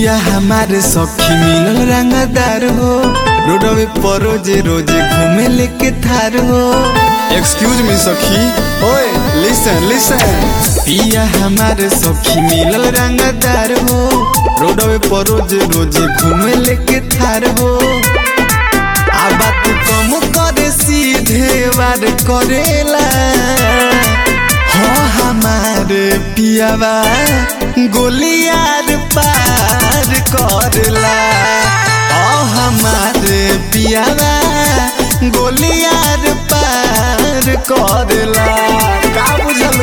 पिया हमारे सखी मिलल रंगदार हो रोडवे पर रोजे रोजे घूमे लेके थार हो एक्सक्यूज मी सखी ओए लिसन लिसन पिया हमारे सखी मिलल रंगदार हो रोडवे पर रोजे रोजे घूमे लेके थार हो आ बात कम करे सीधे वार करेला हो हमारे पियावा गोलियार पार करला ओ हमारे पियावा गोलियार पार करला का बुझल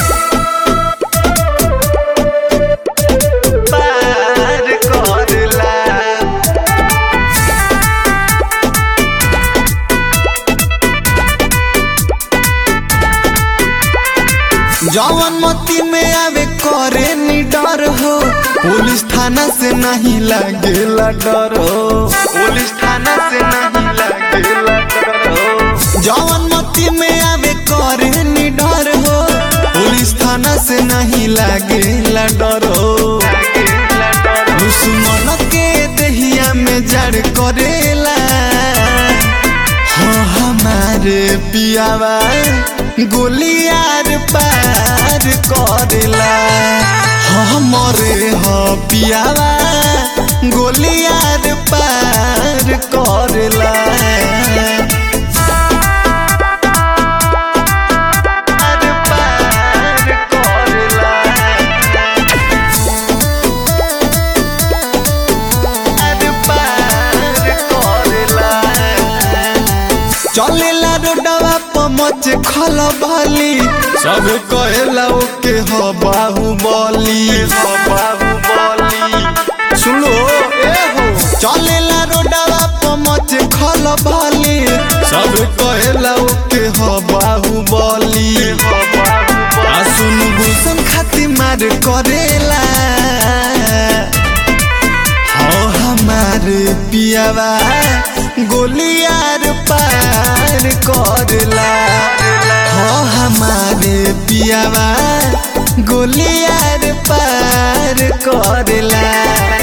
पार करला जवन मती में आवे करे नी डर हो पुलिस थाना से नहीं लगेला डर हो पुलिस थाना से नहीं लगेला डर हो जवन मती में आवे करे नी डर हो पुलिस थाना से नहीं लगेला डर हो दुश्मन के दहिया में जड़ करेला हो हमारे पियावा गोलियार पार करेला हमरे हो पियावा गोलियार पार करेला पार पार करेला पार पार करेला चलेला रोडवा पमच खल भली सब कहेला ओके ह बाहुबली ह बाहुबली सुनो ए हो चलेला रोडवा पमच खल भली सब कहेला ओके ह बाहुबली आ सुनु भूषण खातिर मार करेला हो हमारे पियावा गोलियार पार करला हो हमारे पियावा गोलियार पार करला